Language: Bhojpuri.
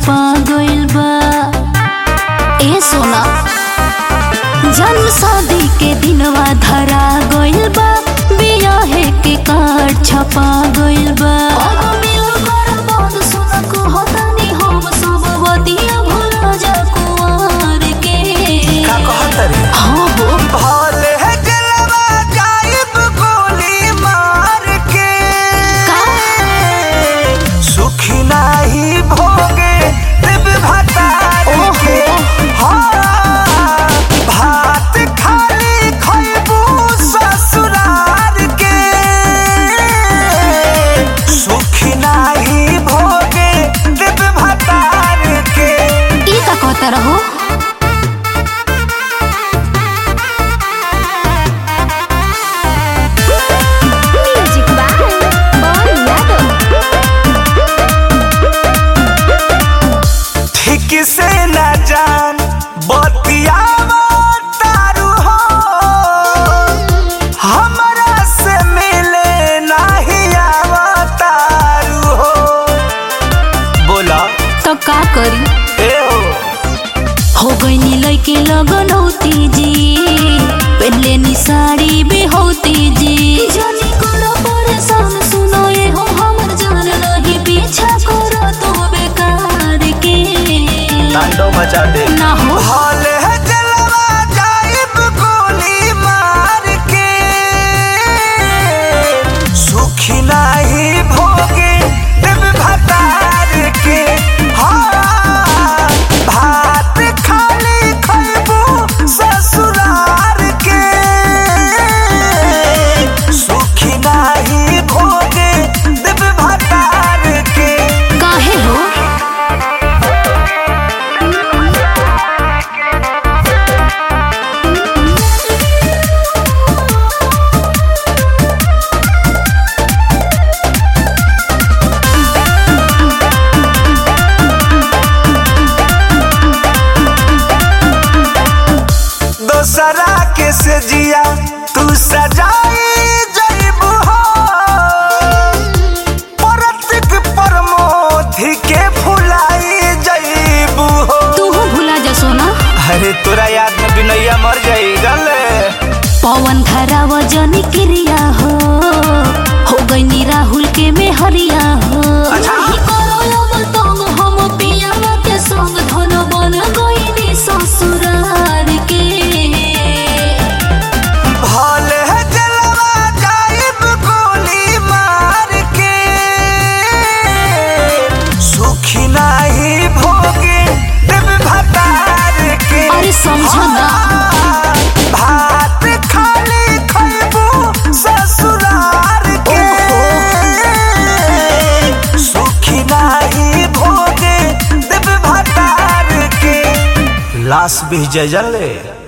छपा गइल बा ए सोना जन्म शादी के दिनवा धरा गइल बा बियाहे के कार्ड छपा गइल बा अब मिल कर बात सुन को होतानी हम सब बतिया भुला जा कुंवर के का कहत रे हाँ हो भले जलवा जाइब गोली मार के सुखी नाही भोगे देव भतार के हाँ, भात खाली खइबू ससुरार के सुखी नाही भोगे देव भतार के ई का कहता रहो म्यूजिक बाय बॉल यादव ठीक से न जान बतियावा तारू हो हमरा से मिले नाही आवा तारू हो बोला तो का करी ए हो हो गईनी लइके लगन होती जी पहले नी साड़ी भी होती जी जानी करो परेशान सुनो ये हो हमर जान नहीं पीछा करो तो बेकार के तांडव मचा दे ना हो भले जलवा जाइब गोली मार के सुखी नाही भोगे देव भतार के हाँ, भात खाली खइबू ससुरार के सुखी नाही भोगे देव भतार के काहे हो दोसरा के से जिया तू सजाई जइबू हो परतिक परमोधि के भुलाई जइबू हो तू हो भुला जा सोना अरे तोरा याद में बिनैया मर जाई गले पवन खराब जनी क्रिया हो हो गईनी राहुल के में हरिया हो अच्छा। नहीं करो अब तंग हम पियावा के संग धन बन गईनी ससुरार के भले जलवा जाइब गोली मार के सुखी नाही भोगे देव भतार के अरे समझो ना भात खाली खइबू ससुरार के सुखी नाही भोगे देव भतार के लाश भी जले